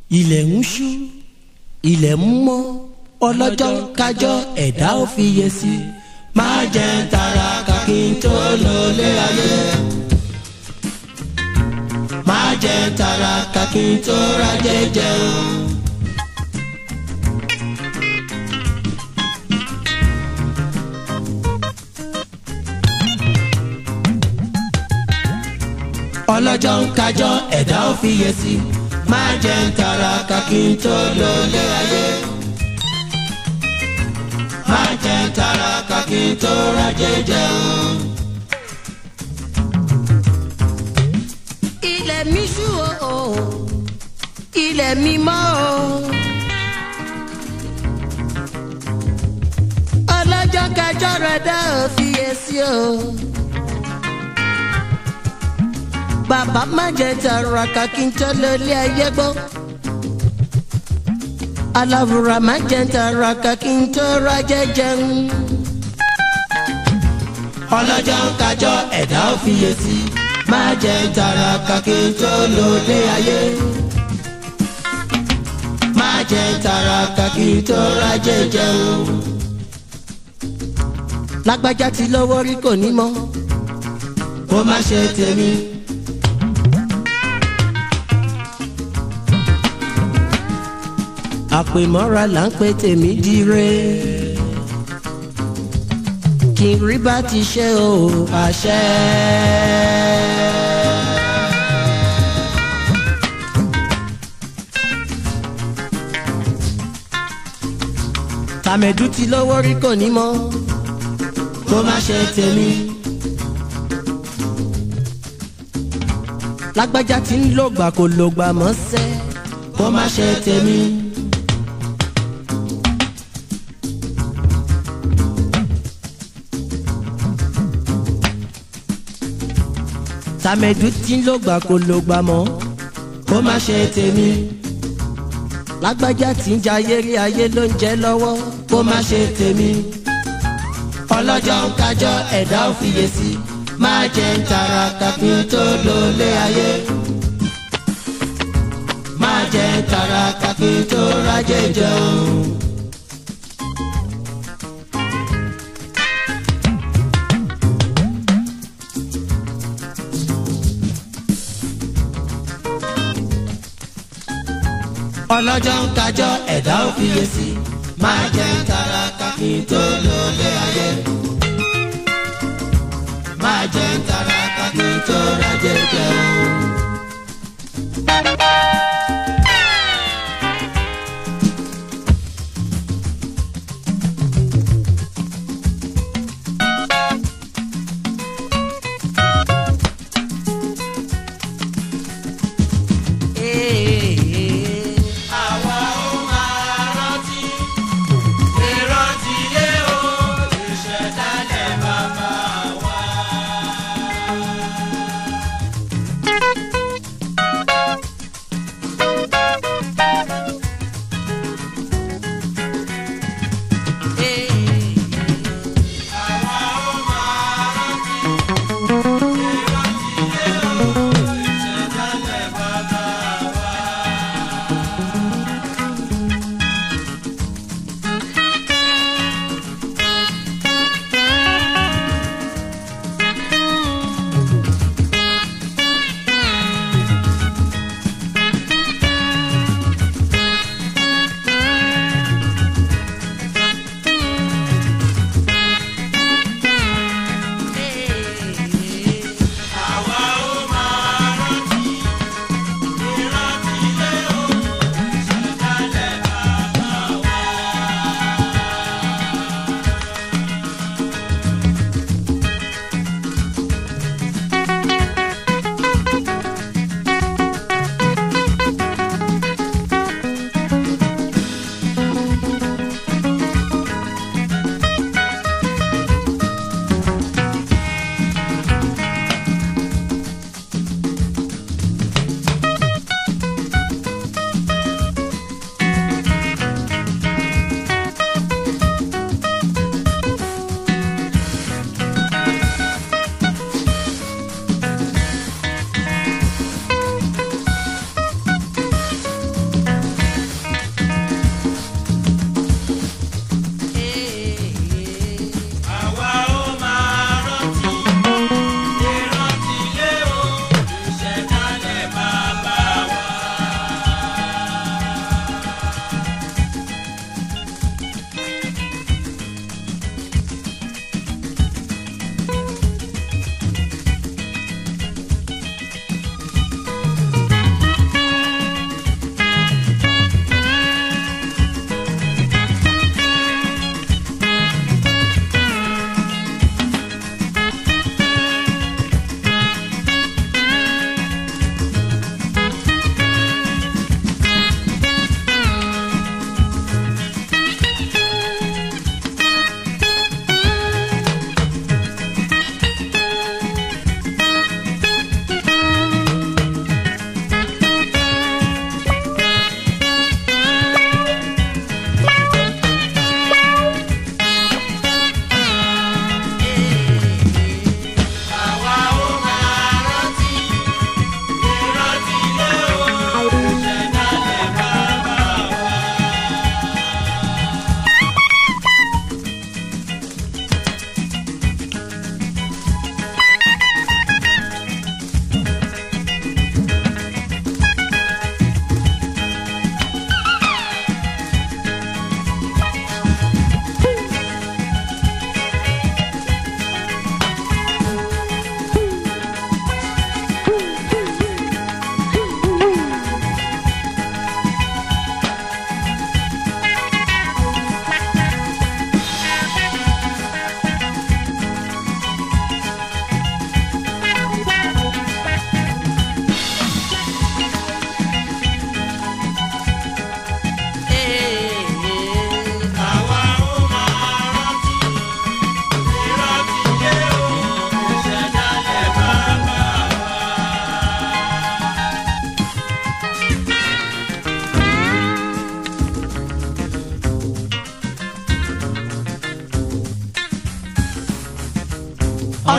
ilẹ̀ ń ṣú ilẹ̀ ń mọ́ ọlọ́jọ́ kájọ́ ẹ̀dá ò fi yẹ sí máa jẹ tara kàkí tó lọ lé ayé máa jẹ tara kàkí tó rajẹ jẹun. ọlọ́jọ́ ń kájọ́ ẹ̀dá ò fi yẹ sí máa jẹ tara kàkí tó lọ lé ayé máa jẹ tara kàkí tó rajẹ jẹun. ilẹ̀ mi ṣú o ilẹ̀ mi mọ́ o. ọlọ́jọ́ kájọ́ rẹ̀ dá òfìyè sí o. bàbá má jẹ tààrà kàkí tó lólé ayé gbọ́. aláwùrà má jẹ tààrà kàkí tó rajẹ jẹun. ọlọ́jọ́ ń kájọ́ ẹ̀dá ò fi yẹ sí máa jẹ tara kàkí tó lọ lé ayé máa jẹ tara kàkí tó rajẹ jẹun. lágbájá ti lọ́wọ́ rí kò ní mọ́. kó má ṣe tèmi. àpèmọ́ra là ń pè tèmi dire. kí n rí bá ti ṣe o àṣẹ. tàmẹ̀dù ti lọ́wọ́ rí kò ní mọ́. kó má ṣe tèmi. lágbájá ti ń lògbà kò lògbà mọ́ sẹ́. kó má ṣe tèmi. tàmẹ̀dù ti ń lògbà kò lògbà mọ́. kó má ṣe tèmi. lágbájá ti ń jayé rí ayé ló ń jẹ lọ́wọ́. kó má ṣe tèmi. ọlọ́jọ́ ń kájọ́ ẹ̀dá ò fiyè sí máa jẹ ń tara kàkí tó lọ lé ayé. máa jẹ ń tara kàkí tó rajẹ jẹun. ọlọ́jọ́ ń kájọ́ ẹ̀dá ò fiyè sí máa jẹ ń tara kàkí tó lọ lé ayé. máa jẹ ń tara kàkí tó rajẹ jẹun. àwa ó máa rántí ìrántí yé o ìṣẹ̀dálẹ̀ bàbá wa.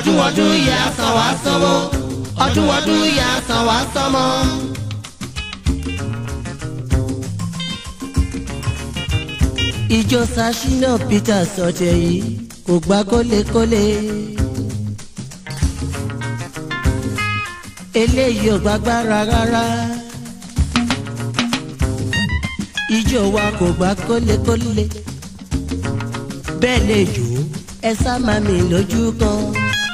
ọdún ọdún yà san wá sanwó ọdún ọdún yà san wá sanmọ́. ìjọ sashina peter sọtẹ yìí kò gbá kólékólé. eléyìí ò gbàgbára rárá. ìjọ wa kò gbá kólékólé. bẹ́ẹ̀ lè jò ó ẹ sá máa mi lójú kan.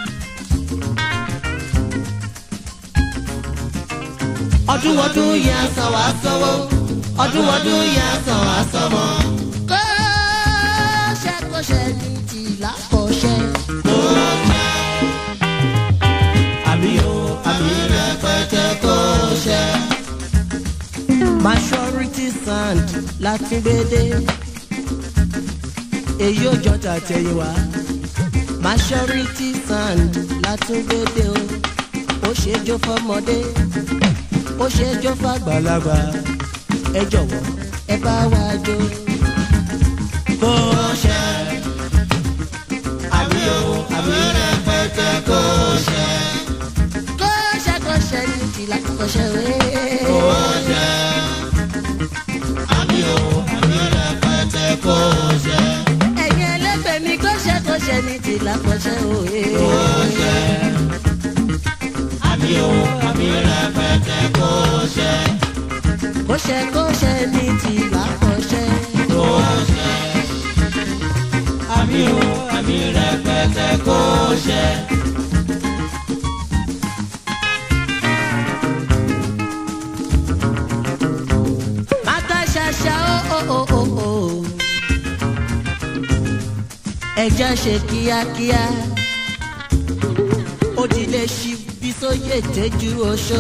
ọdún ọdún yà san wá sanwó ọdún ọdún yà san wá sanmọ́. kọ́ṣẹ́ kọ́ṣẹ́ ní tìlá kọ́ṣẹ́. àmì o àmì rẹpẹtẹ kò ṣe. majority sand láti gbédè èyí ò jọ tàtẹ̀yìnwá majority sand láti gbédè o ó ṣe jó fọmọdé ó ṣe jó fàgbàlagbà ẹ jọ̀wọ́ ẹ bá wa jó. kò ṣe. àmì o àmì rẹpẹtẹ kò ṣe. kọ́ṣẹ́ kọ́ṣẹ́ ní tìlá kọ́ṣẹ́ wẹ́ẹ́. kò ṣe. àmì o àmì rẹpẹtẹ kò ṣe. ẹ̀yin ẹlẹ́gbẹ̀ẹ́ mi kọ́ṣẹ́ kọ́ṣẹ́ ní tìlá kọ́ṣẹ́ òye. kò ṣe. àmì o àmì rẹpẹtẹ kò ṣe. kọ́ṣẹ́ kọ́ṣẹ́ ní tìlá kọ́ṣẹ́. kò ṣe. àmì o àmì rẹpẹtẹ kò ṣe. Mata ṣaṣa ó ó ó ó ó. Ẹja ṣe kíákíá. Ó ti lè ṣí bí sóyè tẹ́jú oṣó.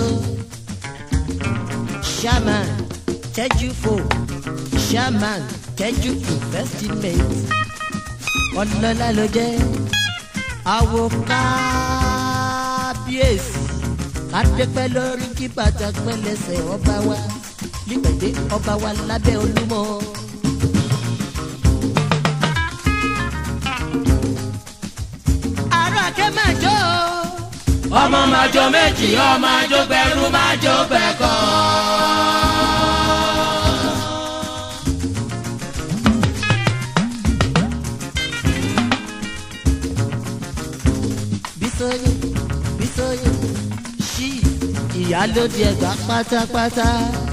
Shaman tẹ́jú fò. Shaman tẹ́jú investment. Ọlọ́lá ló jẹ́. Àwo kábíyèsí. Kádépẹ́ lórí kí bàtà pẹ́ lẹ́sẹ̀ ọba wa nígbàdé ọba wa lábẹ́ olúmọ. àrò àkẹ́ máa jó o. ọmọ máa jọ méjì ọmọ àjọ gbẹrú máa jọ gbẹkọ. bísóyè bísóyè ṣí ìyálóde ẹ̀gbá pátápátá.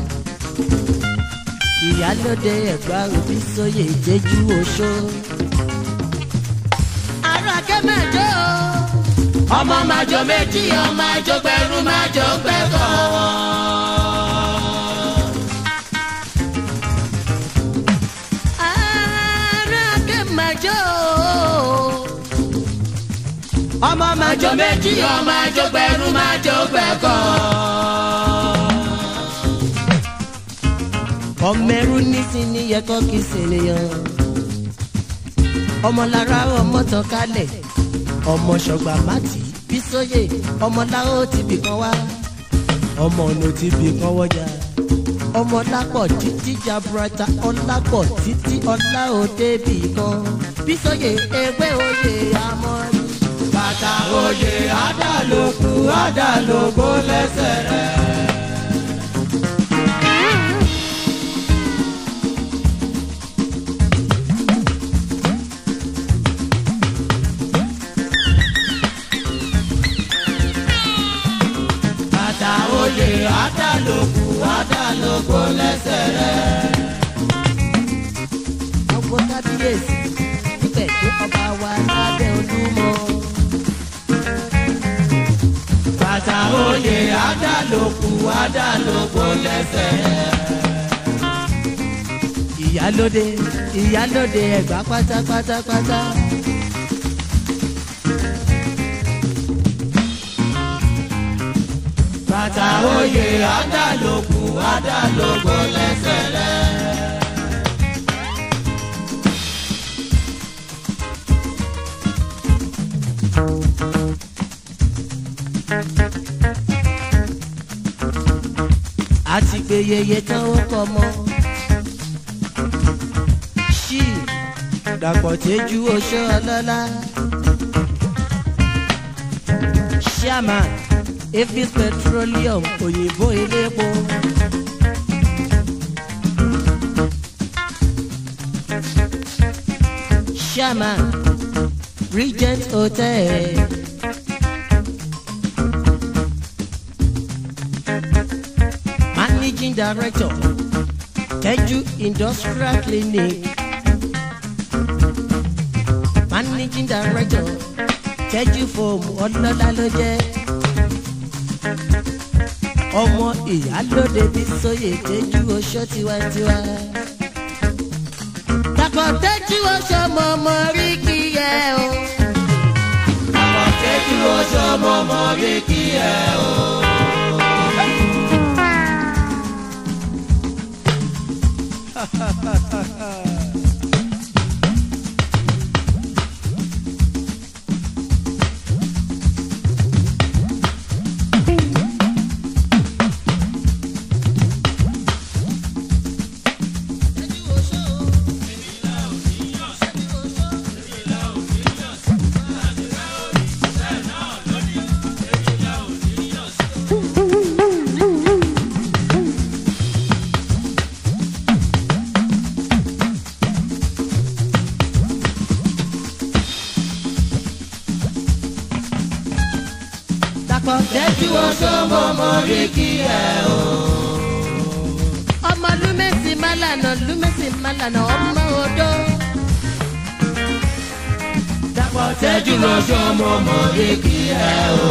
ìyálóde ẹ̀gbá bísóyè jẹ́jú oṣó. àrò àkẹ́ máa jó o. ọmọ máa jọ méjì ọmọ àjọ gbẹrú máa jọ gbẹkọ. àrò àkẹ́ máa jó o. ọmọ máa jọ méjì ọmọ àjọ gbẹrú máa jọ gbẹkọ. ọmọẹrú nísìnyí yẹ kọ́ kí sènìyàn ọmọlára ọmọ tán kálẹ̀ ọmọ ṣọgbà mátì bísóyè ọmọláwó ti bì kan wá ọmọ ọ̀nà ti bì kan wọ́jà ọmọlápọ̀ títí jaburata ọlápọ̀ títí ọlá òde bì kan bísóyè ewé oyè amọ́ni. bàtà oyè àdàlókù àdàlógbó lẹ́sẹ̀ rẹ̀. bàtà oyè àdàlókù àdàlógbó lẹ́sẹ̀ rẹ̀. ọgbọ́n kábíyèsí níbẹ̀ tó ọba wa lábẹ́ olúmọ. bàtà oyè àdàlókù àdàlógbó lẹ́sẹ̀ rẹ̀. ìyálóde ìyálóde ẹ̀gbá pátápátápátá. bàtà oyè àdàlókù àdàlógbó lẹ́sẹ̀ rẹ̀. àti pé yeye tán ó kọ mọ́. ṣí dàpọ̀ tẹ́jú oṣó ọlọ́lá. chairman efis petroleum òyìnbó elépo. chairman regent hotel. managing director teju industrial clinic managing director tẹ́jú fóòmù ọlọ́lá ló jẹ́ ọmọ ìyálóde bí sóyè tẹ́jú oṣó tiwantiwa. dàpọ̀ tẹ́jú oṣó mọ ọmọ rí kí ẹ o. dàpọ̀ tẹ́jú oṣó mọ ọmọ rí kí ẹ o. dàpọ̀ tẹ́jú oṣó mọ ọmọ rí kí ẹ o. ọmọ lúmẹ̀sì málànà lúmẹ̀sì málànà ọmọ odó. dàpọ̀ tẹ́jú oṣó mọ ọmọ rí kí ẹ o.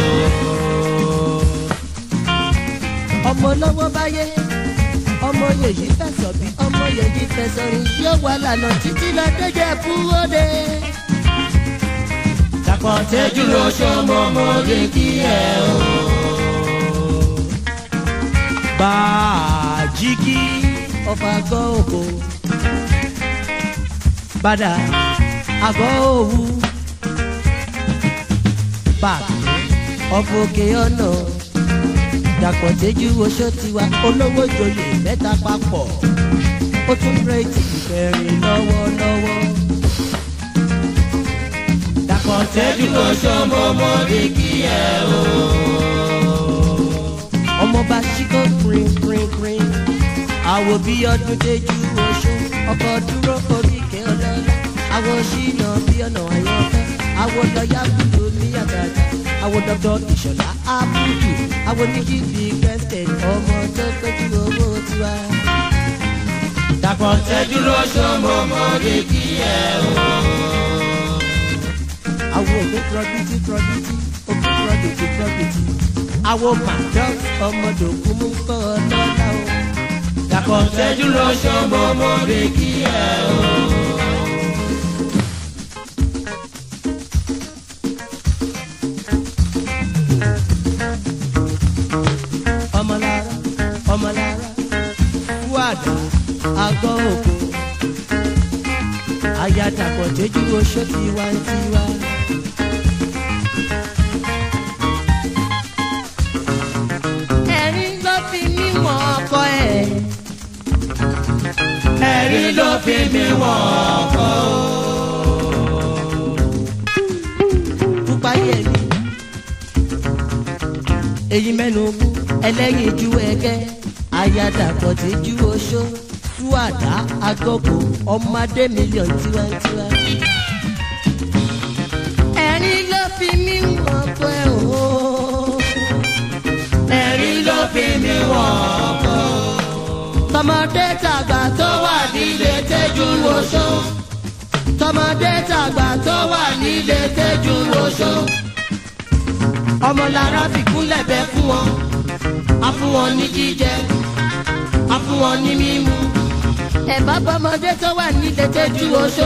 ọmọ lọ́wọ́ báyé ọmọ yèyí fẹsọ̀ bí ọmọ yèyí fẹsọ̀ rìn yóò wà lànà títí lọ déjẹ́ fúwọ́dé. dàpọ̀ tẹ́jú oṣó mọ ọmọ rí kí ẹ o. bàjíkì ọ̀fà àgọ́ òkò bàdà àgọ́ òwú bàbí ọ̀fọ̀ òkè ọ̀nà dàpọ̀ tẹ́jú oṣó tiwa olówó joyè mẹ́ta papọ̀ ó tún rẹ́ẹ̀tì ìfẹ́rin lọ́wọ́lọ́wọ́. dàpọ̀ tẹ́jú oṣó mọ ọmọ rí kí ẹ o. ọmọọba ṣíkó green green green àwò bí ọdún tẹ́jú oṣó ọkọ̀ dúró oríkè ọlọ́lá àwọn ṣìnà bí ọ̀nà àyànfẹ́ àwọn lọ́yà kúlò ní àgàdà àwọn dọ́dọ̀ ìṣọ̀lá ábùdù àwọn oníjì bíi western ọmọ tó péjú owó tiwa. dàpọ̀ tẹ́jú oṣó mọ ọmọ rí kí ẹ o. àwọn òkè prọbìtì prọbìtì òkè prọbìtì prọbìtì àwọn madam ọmọdòkú mú kọ́ ọ lọ́la o. dàpọ̀ tẹ́jú oṣó mọ ọmọ rí kí ẹ o. ọmọlára ọmọlára wàdà àgọ́ òkú ayatapọ̀ tẹ́jú oṣó tiwantiwa. ẹ̀rín ló fi mí wọ̀n ọkọ ẹ̀. ẹ̀rí ló fi mí wọ̀n ọkọ o. pupa yẹmi èyí mẹ́nu kú ẹlẹ́yin ju ẹgẹ́ ayadapọ̀ tẹ́jú oṣó túwàdá agọ́kọ̀ ọmọdé mílíọ̀nù tiwantiwa. ẹ̀rín ló fi mí wọ̀n ọkọ ẹ̀ o. ẹ̀rí ló fi mí wọ̀n ọkọ o. tọmọdé tàgbà tó wà nílé tẹ́jú oṣó tọmọdé tàgbà tó wà nílé tẹ́jú oṣó ọmọlára fìkúnlẹ̀ bẹ́ fún wọn a fún wọn ní jíjẹ a fún wọn ní mímu ẹ̀bá bọ́mọdé tó wà nílé tẹ́jú oṣó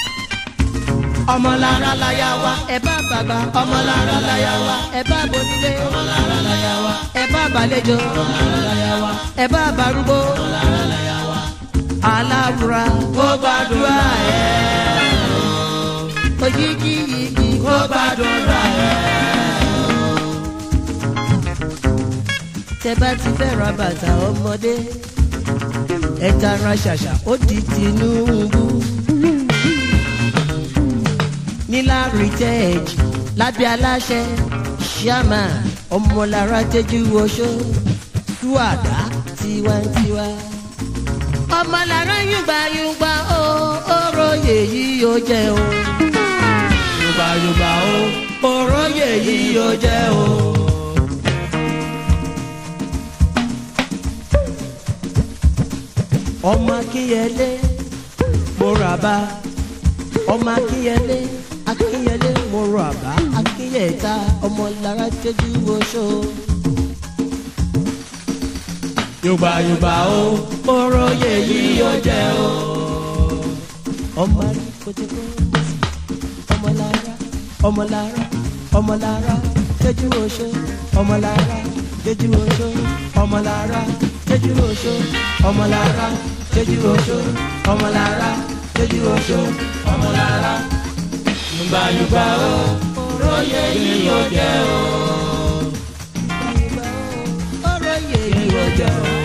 ọmọlára láyà wa ẹ̀bá bàbá ọmọlára láyà wa ẹ̀bá bonílé ọmọlára láyà wa ẹ̀bá àbálẹ̀jọ ọmọlára láyà wa ẹ̀bá àbárúgbó ọmọlára láyà wa aláwùrà kó gbàdúrà ẹ̀ òjijì yìí kó gbàdúrà ẹ̀. tẹ bá ti fẹ́ ra bàtà ọmọdé ẹ tara ṣàṣà ó di Tinubu nílá rìtẹ́ẹ̀jì lábẹ́ aláṣẹ ṣíàmà ọmọlára tẹjú oṣó túwàdá tiwantiwa. ọmọlára yùgbàyùgbà ó oróyè yìí ó jẹ o. yùgbàyùgbà ó oróyè yìí ó jẹ o. ọmọ akínyẹlé mo rà bá ọmọ akínyẹlé akínyẹlé mo rà bá akínyẹta ọmọlára tẹjú oṣó yorùbá yorùbá o oróyè yìí ó jẹ o. ọmọ rí kòtòkó ọmọlára ọmọlára ọmọlára tẹjú oṣó ọmọlára tẹjú oṣó ọmọlára tẹjú oṣó ọmọlára tẹjú oṣó ọmọlára tẹjú oṣó ọmọlára yorùbá yorùbá o oróyè yìí ó jẹ o. yorùbá yorùbá o oróyè yìí ó jẹ o.